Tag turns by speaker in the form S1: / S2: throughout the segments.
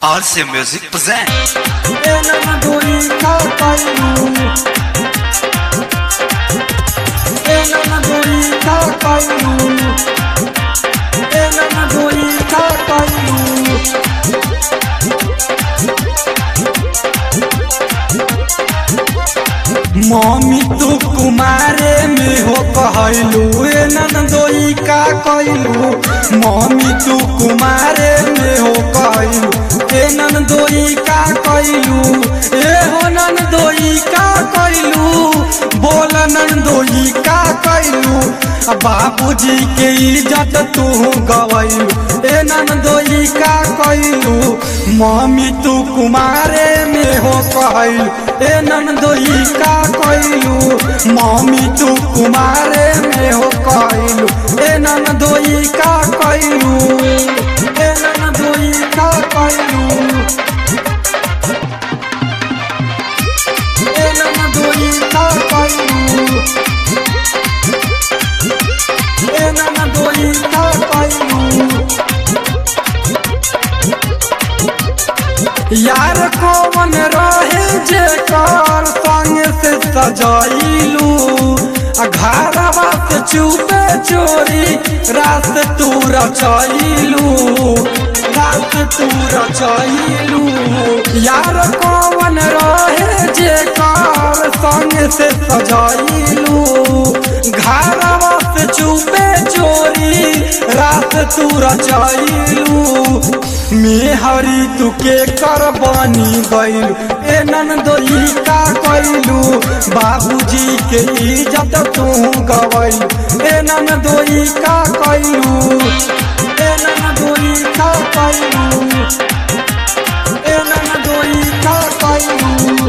S1: RC Music presents
S2: Ela doí cacaiu Ela doí cacaiu Ela doí cacaiu mummy तू कुमारे में हो कहलू ए नंदोई का कहलू मम्मी तू कुमारे में हो कहलू ए नंदोई का कहलू ए हो नंदोई का कहलू बोल नंदोई का कहलू बाबूजी के इज्जत तू गवैलू ए नंदोई का कहलू मम्मी तू कुमारे में हो कहलू ए नंदोई का कहलू मम्मी तू कुमारे में हो कहलू ए नंदोई का कहलू ए नंदोई का कहलू ए नंदोई का कहलू ए नंदोई का कहलू यार कौन रहे जे कर संग से सजाइलू आ घरवा से चुपे चोरी रात तू रचैलू रात तू रचैलू यार कौन रहे जे कर संग से सजाइलू घरवा से चुपे चोरी रात तू रचैलू मेहरी तू के कर बनी गइलू ए नंदोई का कइलू बाबूजी के इज्जत तू गवैलू ए नंदोई का कइलू ए नंदोई का कइलू ए नंदोई का कइलू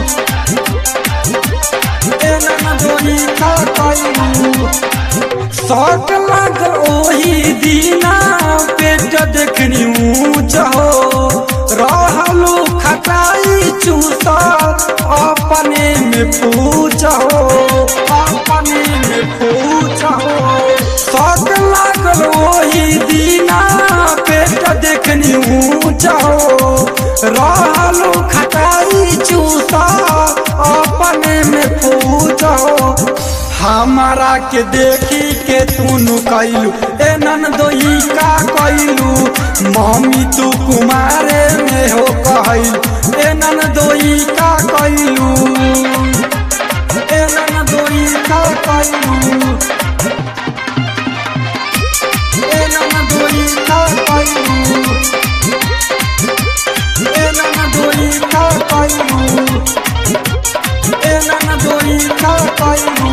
S2: ए नंदोई का कइलू शौक लागल ओही दीना पेट देखनी ऊंच हो रहलू खटाई चूसा अपने में पूछ हो अपने में पूछ हो शौक लागल ओही दीना पेट देखनी ऊंच हो रहलू खटाई चूसा अपने में पूछ हो हमारा के देखी के तू कैलू ए नंदोई का कैलू मम्मी तू कुमारे में हो कहलू ए नंदोई का कैलू ए नंदोई का कैलू ए नंदोई का कैलू ए नंदोई का कैलू ए नंदोई का कैलू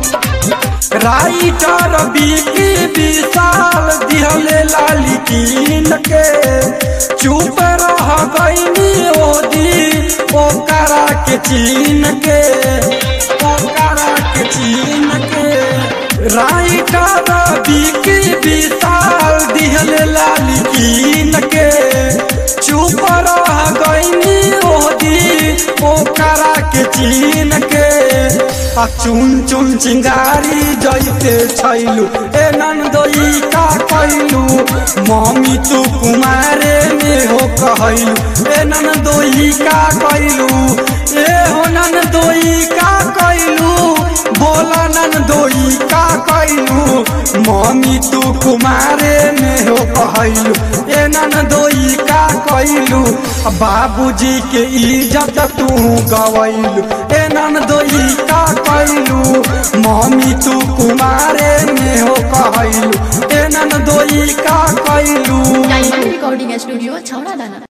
S2: राइटर बीकी विशाल दिहले लाली कीन के चुप रह गईनी ओदी ओकरा के चीन के ओकरा के चीन के राइटर बीकी विशाल दिहले लाली कीन के चुप रह गईनी ओदी ओकरा के चीन के आ चुन चुन चिंगारी जैसे छैलू ए नंदोई का कैलू मम्मी तू कुमारे में हो कहलू ए नंदोई का कैलू ए हो नंदोई का कैलू बोला नंदोई का कैलू मम्मी तू कुमारे में हो कहलू ए नंदोई का कैलू बाबूजी के इज्जत तू गवैलू ए नंदोई का कैलू मम्मी तू कुमारे में हो कहलू ए नंदोई का कैलू
S3: डायमंड रिकॉर्डिंग स्टूडियो छौड़ा दाना